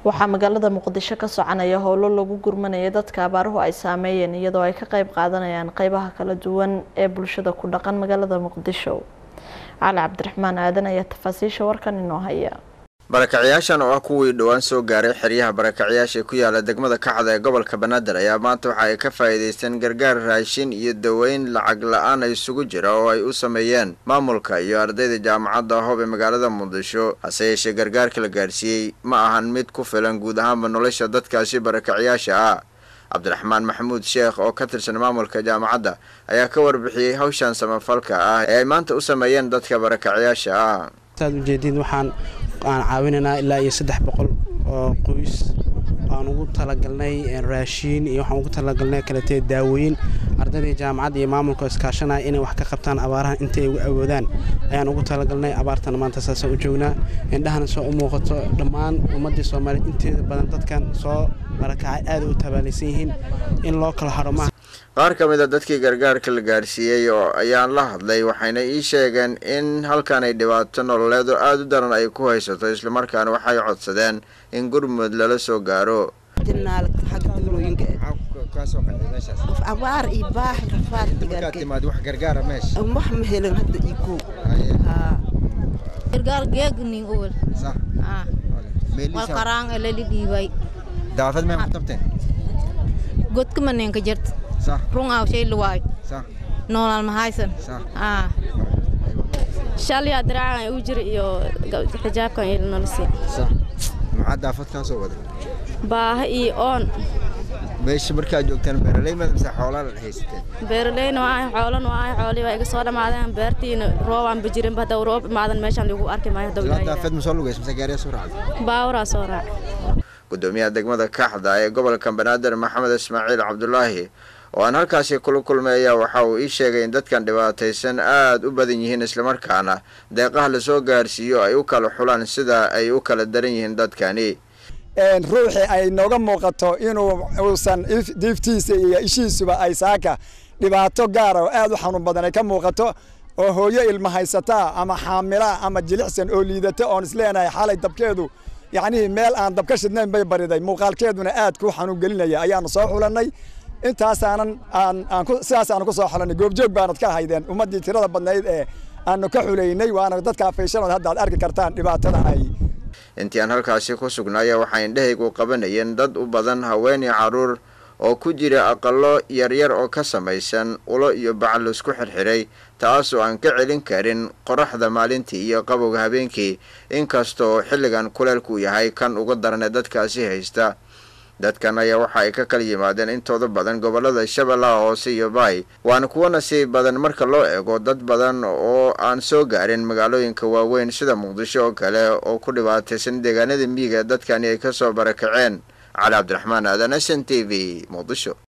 waxaa magaalada muqdisho ka soconaya howlo lagu gurmanaya dadka abaaruhu ay saameeyeen iyadoo ay ka qeyb qaadanayaan qeybaha kala duwan ee bulshada ku dhaqan magaalada muqdisho cali cabdiraxmaan aadan ayaa tafaasiisha warkan inoo haya barakacayaashan oo ah kuwii dhowaan soo gaaray xeryaha barakacayaasha ku yaala degmada kacda ee gobolka banaadir ayaa maanta waxa ay ka faa'iidaysteen gargaar raashin iyo daweyn lacag la-aan isugu jira oo ay u sameeyeen maamulka iyo ardayda jaamacadda hoob ee magaalada muqdisho hase yeeshee gargaarka la gaarsiiyey ma ahan mid ku filan guud ahaanba nolosha dadkaasi barakacayaasha ah cabdiraxmaan maxamuud sheekh oo ka tirsan maamulka jaamacadda ayaa ka warbixiyey hawshan samafalka ah ee ay maanta u sameeyeen dadka barakacayaasha ah saad ujeediin waxaan aan caawinaynaa ilaa iyo saddex boqol oo qoys aan ugu talagalnay raashiin iyo waxaan ugu talagalnay kaletee daawooyin ardayda jaamacadda iyo maamulka iskaashanaya inay wax ka qabtaan abaarahan inta ay ugu awoodaan ayaan ugu talagalnay abaartana maanta saasaan u joognaa indhahana soo u muuqato dhammaan ummaddii soomaaliyeed inteeda badan dadkan soo barakacay aada u tabaalaysan yihiin in loo kala haro maaha qaar ka mid a dadkii gargaarka la gaarsiiyey oo ayaan la hadlay waxayna ii sheegeen in halkan ay dhibaato nololeed oo aada u daran ay ku haysato islamarkaana waxay codsadeen in gurmud lala soo gaaro abaar iyo baax rafaad wax ma helin hadda igo gargaar geegnin uwal wal qaraan elali dhiibay daafad may qabteen godka maneenka jirta run aw shay luwaay noolal mahaysan shalyaa diraacan u jira iyo xijaabkan iyo nolosi maxaa daafad kaa soo waday baaha iyo oon meesha markaa joogtaan beeraley mad mise xoolaa la haysateen beeraleyna waa ahay xoolana waa ahay xoolii waa iga soo dhammaadeen beertiina roobaan ba jirinba hadda roob imaadan meeshaan lagu arki maayo hadda daafad ma soo lugays mise gaariyaa soo raacday baawaraa soo raac gudoomiyaha degmada kaxda ee gobolka banaadir maxamed ismaaciil cabdulaahi oo aan halkaasi kula kulmay ayaa waxa uu ii sheegay in dadkan dhibaataysan aada u badan yihiin islamarkaana deeqaha lasoo gaarsiiyo ay u kala xulaan sida ay u kala daran yihiin dadkani ruuxii ay nooga muuqato inuu uusan diiftiisa iyo ishiisuba ay saaka dhibaato gaara oo aada u xanuun badan ay ka muuqato oo hooyo ilma haysataa ama xaamilaa ama jilicsan oo liidata oon isleenahay xalay dabkeedu yacnihii meel aan dabka shidnayn bay bariday muuqaalkeeduna aad ku xanuun gelinaya ayaanu soo xulannay intaasaanan aan aan ku sidaasaanu ku soo xulannay goobjoog baanad ka ahaydeen ummaddii tirada badnayd ee aanu ka xulaynay waana dadka faysanood hadda ad arki kartaan dhibaatada ay intii aan halkaasi ku sugnaaya waxay indhahaygu qabanayeen dad u badan haween iyo carruur oo ku jira aqallo yaryar oo ka samaysan ulo iyo bacal isku xirxiray taasoo aan ka celin karin qoraxda maalintii iyo qabowga habeenkii inkastoo xilligan kuleelku yahay kan uga darane dadkaasi haysta dadkan ayaa waxa ay ka kala yimaadeen intooda badan gobollada shabeellaha hoose iyo baay waana kuwo nasiib badan marka loo eego dad badan oo aan soo gaarin magaalooyinka waaweyn sida muqdisho oo kale oo ku dhibaataysan deegaanada miyiga dadkani ay ka soo barakaceen cali cabdiraxmaan aadan s n t v muqdisho